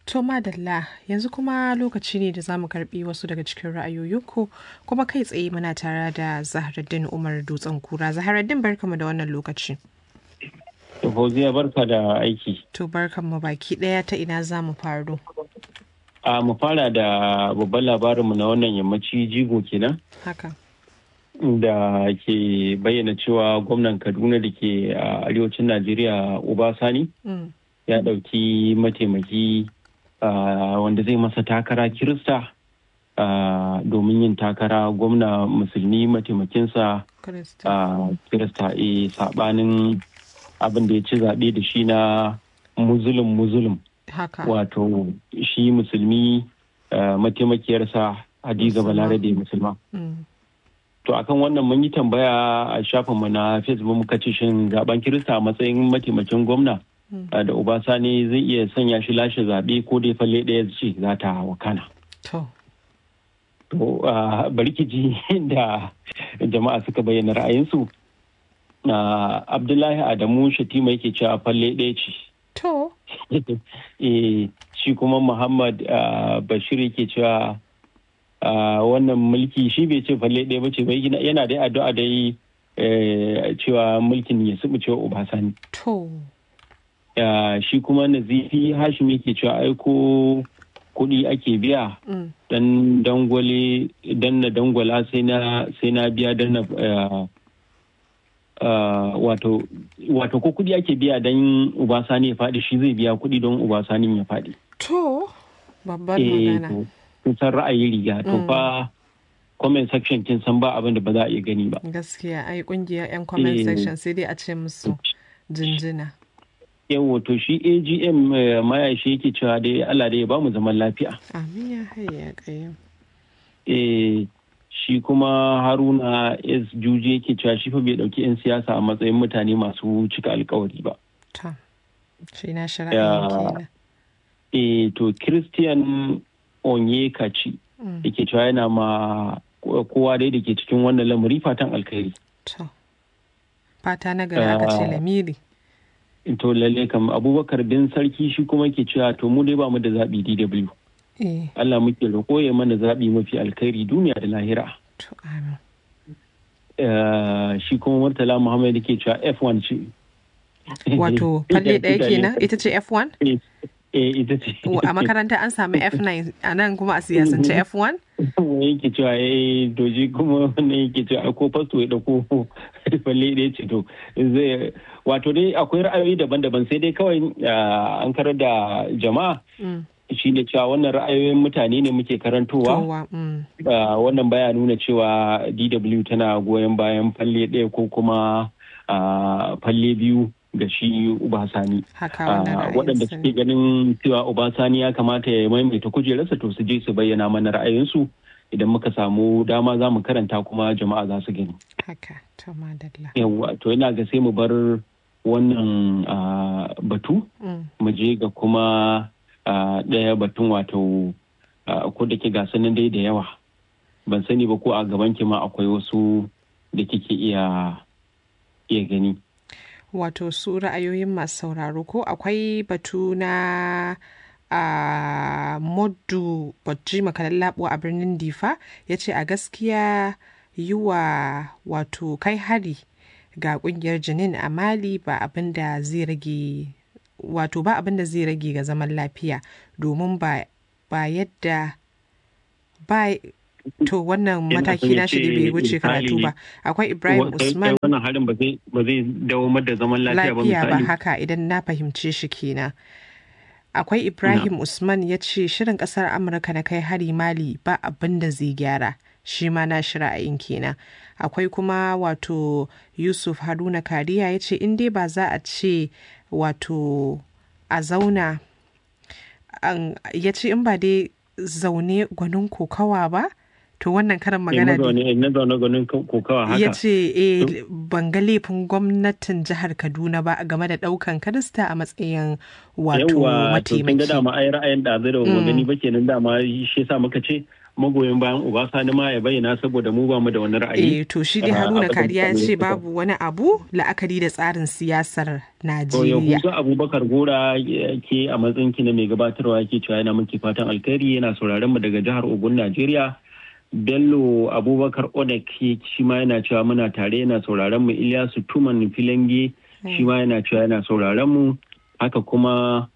To madalla yanzu kuma lokaci ne da za mu karbi wasu daga cikin ra'ayoyinku kuma kai tsaye muna tare da Zahraddin Umar Dutsen Kura. Zahraddin barkamu da wannan lokaci. To Fauziya barka da aiki. To barkanmu baki ɗaya ta ina za mu faro. A mu fara da babban labarinmu na wannan yammaci jigo kenan. Haka. Da ke bayyana cewa gwamnan Kaduna da ke a arewacin Najeriya Obasani Mm. ya ɗauki mataimaki ah, wanda zai masa takara Kirista ah, domin yin takara gwamna musulmi mataimakinsa Kirista. a Kirista e saɓanin abin da ya ci zaɓe da shi na muzulum muzulum. Haka. wato shi musulmi uh, mataimakiyarsa hadiza Musulma. balarabe musulma Mm. to akan wannan mun yi tambaya a shafinmu na facebook muka ce shin zaben kirista a matsayin mataimakin gwamna Mm. uh, da obasani zai iya sanya shi lashe zaɓe ko dai falle ɗaya ce za ta wakana To. to uh, bari ki ji da jama'a suka bayyana ra'ayinsu uh, abdullahi adamu shatima yake cewa falle ɗaya ce To. Eh, shi kuma Muhammad ah, Bashir yake cewa ah, wannan mulki shi bai ce falle ɗaya ba ce bai gina- yana da addu'a dai eh, cewa mulkin ya subu cewa Obasani. To. Ah, Shi kuma Nazifi Hashim yake cewa aiko kuɗi ake biya Mm. dan dangwale dan na dangwala sai na sai na biya dan na ah, ah, wato wato ko kuɗi ake biya dan Obasani ya faɗi shi zai biya kuɗi don Obasanin ya faɗi. To. Babbar eh magana. to kun san ra'ayi riga to Mm. fa comment section kin san ba abin da ba za a iya gani ba Gaskiya ai kungiyar 'yan comment Eh. section sai dai a ce musu jinjina. yawo to shi AGM eh, mayashi yake cewa dai Allah dai ya bamu zaman lafiya Amin ya hayya kayyam. eh shi kuma Haruna S Juji yake cewa shi fa bai dauki 'yan siyasa a matsayin mutane masu cika alkawari ba To. Shi na shi Ya. ra'ayin kenan. eh to Christian Onyekachi Mm. yake cewa yana ma kowa dai da ke cikin wannan lamari fatan alkhairi To. Fata na gari aka ce Ah. lamiri. to lalle kam abubakar bin sarki shi kuma ke cewa to mu dai ba mu da zaɓi dw Eh. allah muke roƙo ya mana zaɓi mafi alkhairi duniya da lahira To amin. Eh, shi kuma murtala muhammad ke cewa f1 ce Wato falle ɗaya kenan ita ce F1? eh eh, ita ce A makaranta an sami F9 a nan kuma a siyasance F1? wani yake cewa eh doji kuma wannan yake cewa ai ko fasto ya dauko falle ɗaya ce to zai wato dai akwai ra'ayoyi daban-daban sai dai kawai ah, an karar da jama'a Mm. shi ne cewa wannan ra'ayoyin mutane ne muke karantowa Towa. Mm. Uh, wannan baya nuna cewa DW tana goyon bayan falle ɗaya ko kuma uh, falle biyu ga shi Ubasani. Haka Uh, wannan waɗanda ra'ayin suke ganin cewa Ubasani ya kamata ya maimaita kujerarsa to su je su bayyana mana ra'ayinsu idan muka samu dama za mu karanta kuma jama'a za su gani. Haka. To madalla. Yawwa to yana ga sai mu bar wannan uh, batu Mm. mu je ga kuma uh, ɗaya batun wato uh, ko da ke gasanin dai da yawa ban sani ba ko a gaban ki ma akwai wasu da kike iya iya gani Wato su ra'ayoyin masu sauraro ko akwai batu na a moddu bajji makalan labo a birnin difa ya ce a gaskiya yi wa wato kai hari ga kungiyar jinin a mali ba abin da zai rage wato ba abin da zai rage ga zaman lafiya domin ba ba yadda ba to wannan Yana mataki son ya na shi ce bai wuce misali, karatu ba akwai ibrahim Wa- kai- usman kai wannan harin ba zai ba zai dawamar da zaman lafiya ba lafiya ba misali haka idan na fahimce shi kenan akwai ibrahim usman ya ce shirin kasar amurka na kai hari mali ba abin da zai gyara shi ma na shi ra'ayin kenan akwai kuma wato yusuf haruna kariya ya ce in dai ba za a ce wato a zauna an- ya ce in ba dai zaune gwanin kokawa ba to wannan karin Eh, magana dai mazaune na zaune ganin kokawa haka ya ce eh, ban ga laifin gwamnatin jihar kaduna ba game da daukan kirista a matsayin wato Yawwa, to kin ga mataimaki dama ai ra'ayin da zai da ba gani ba kenan dama shi yasa muka ce magoyin bayan Obasani ma ya bayyana saboda mu ba mu da wani ra'ayi. Eh to shi dai Haruna Kariya ya ce babu wani abu la'akari da tsarin siyasar Najeriya. Yahuza Abubakar Gora ke a matsayin ki na mai gabatarwa yake cewa yana miki fatan alkhairi yana sauraron mu daga jihar Ogun Najeriya. Bello Abubakar Odek shi ma yana cewa muna tare yana sauraron mu Ilyasu Tuman Filange shi ma yana cewa yana sauraron mu haka kuma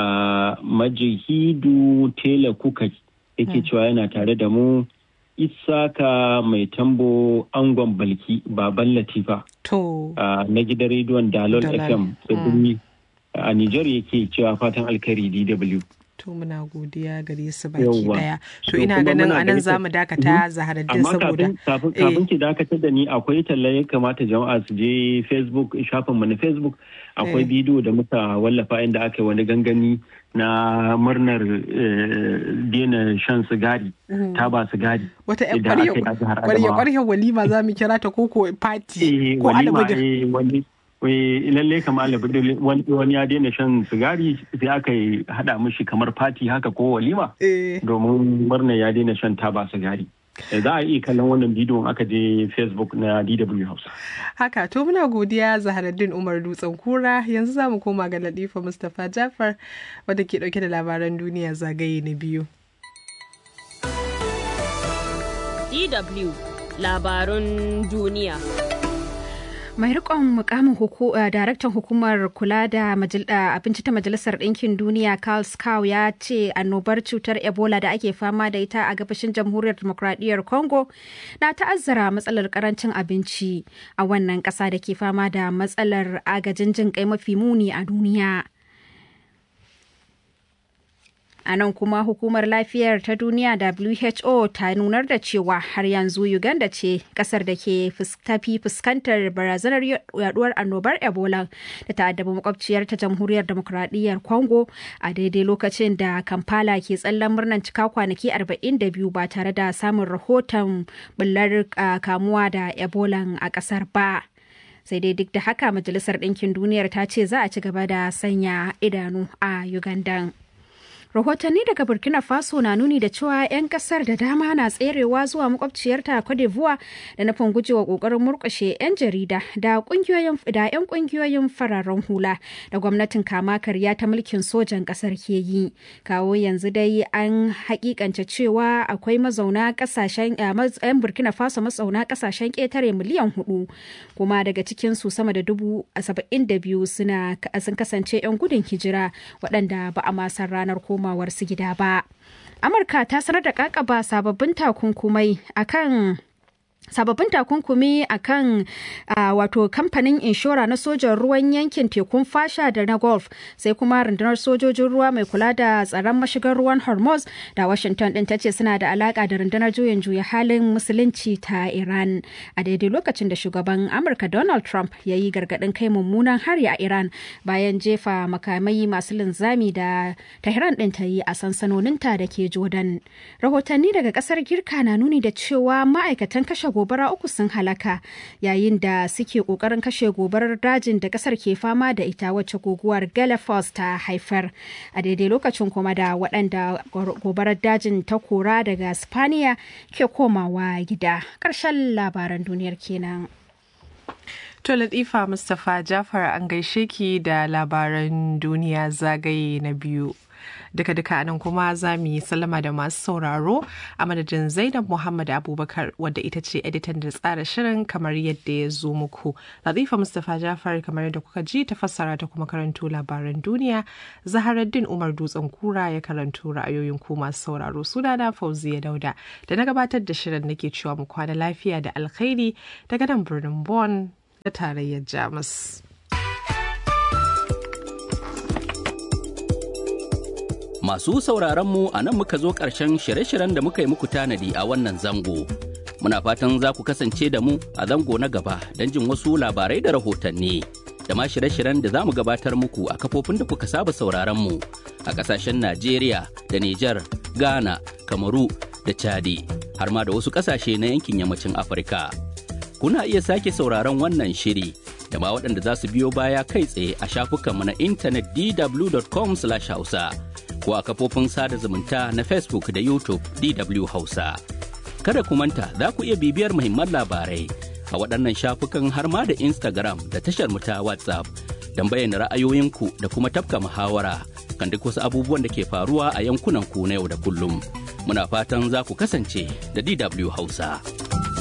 Majihidu Tela Kuka yake cewa yana tare da mu Isaka mai tambo angon balki baban latifa to na gidan rediyon Dalol FM tsibiri a Nijar yake cewa fatan alkhairi DW. To muna godiya gare su baki daya. To ina ganin anan za mu dakata zaharaddin saboda. Kafin ki dakatar da ni akwai talla ya kamata jama'a su je Facebook shafin mu na Facebook akwai bidiyo da muka wallafa inda aka yi wani gangami na murnar daina shan sigari taba sigari. Wata yan kwarya walima za mu kira ta koko party ko alabudin. lalle kamar alabudin wani ya daina shan sigari sai aka yi hada mishi kamar fati haka ko walima domin murnar ya daina shan taba sigari. za a iya kallon wannan bidiyon aka je facebook na dw hausa haka to muna godiya zaharaddin umar dutsen kura yanzu za mu koma ga latifa mustapha jafar wadda ke dauke da labaran duniya zagaye na biyu dw labarun duniya mai rikon mukamin daraktan hukumar kula da abinci ta majalisar ɗinkin duniya carl scow ya ce annobar cutar ebola da ake fama da ita a gabashin jamhuriyar demokradiyyar congo na ta'azzara matsalar karancin abinci a wannan ƙasa da ke fama da matsalar agajin jin kai mafi muni a duniya A nan kuma hukumar lafiyar ta duniya WHO ta nunar da cewa har yanzu Uganda ce kasar da ke tafi fuskantar barazanar yaduwar annobar Ebola da ta addabi makwabciyar ta jamhuriyar demokuraɗiyyar Congo a daidai lokacin da Kampala ke tsallan murnar cika kwanaki 42 ba tare da samun rahoton bullar kamuwa da Ebola a kasar ba. sai dai duk da haka majalisar ɗinkin duniyar ta ce za a ci gaba da sanya idanu a Uganda. rahotanni daga burkina faso na nuni da cewa 'yan kasar da dama na tserewa zuwa makwabciyarta cote d'ivoire da nufin gujewa kokarin murkushe 'yan jarida da kungiyoyin da 'yan kungiyoyin fararen hula da gwamnatin kama karya ta mulkin sojan kasar ke yi kawo yanzu dai an hakikance cewa akwai mazauna kasashen 'yan burkina faso mazauna kasashen ketare miliyan hudu kuma daga cikin su sama da dubu saba'in da biyu suna sun kasance 'yan gudun hijira waɗanda ba a masan ranar koma komawarsu gida ba. Amurka ta sanar da kakaba sababbin takunkumai akan sababbin takunkumi a kan uh, wato kamfanin inshora na sojan ruwan yankin tekun fasha da na golf sai kuma rundunar sojojin ruwa mai kula da tsaron mashigar ruwan hormuz da washington din ta ce suna da alaka da rundunar juyin juya halin musulunci ta iran a daidai lokacin da shugaban amurka donald trump ya yi gargadin kai mummunan hari a iran bayan jefa makamai masu linzami da tehran din ta yi a sansanoninta da ke jordan rahotanni daga kasar girka na nuni da cewa ma'aikatan kashe gobara uku sun halaka yayin da suke kokarin kashe gobarar dajin da kasar ke fama da ita wacce guguwar galapagos ta haifar a daidai lokacin kuma da waɗanda gobarar dajin ta kora daga spaniya ke komawa gida ƙarshen labaran duniyar kenan To Latifa Mustapha Jafar an gaishe ki da labaran duniya zagaye na biyu. Duka-duka nan kuma za mu yi sallama da masu sauraro a madadin Zainab Muhammad Abubakar wadda ita ce editan da tsara shirin kamar yadda ya zo muku. Latifa Mustapha Jafar kamar yadda kuka ji ta fassara ta kuma karanto labaran duniya. Zaharaddin Umar Dutsen Kura ya karanto ra'ayoyin ku masu sauraro sunana Fauziya Dauda da na gabatar da shirin nake cewa mu kwana lafiya da alkhairi daga nan birnin Bonn na tarayyar Jamus. Masu sauraronmu a nan muka zo ƙarshen shirye-shiryen da muka yi muku tanadi a wannan zango. Muna fatan za ku kasance da mu a zango na gaba don jin wasu labarai da rahotanni. Da ma shirye-shiryen da za mu gabatar muku a kafofin da kuka saba sauraronmu a ƙasashen Najeriya da Nijar, Ghana, Kamaru da Chadi, har ma da wasu ƙasashe na yankin yammacin Afirka. Kuna iya sake sauraron wannan shiri da ma waɗanda za su biyo baya kai tsaye a shafukanmu na intanet dw.com/hausa. ko a kafofin sada zumunta na Facebook da YouTube DW Hausa. Kada ku manta za ku iya bibiyar muhimman labarai a waɗannan shafukan har ma da Instagram da tashar mu ta WhatsApp don bayyana ra'ayoyinku da kuma tafka muhawara kan duk wasu abubuwan da ke faruwa a yankunan ku na yau da kullum. Muna fatan za ku kasance da DW Hausa.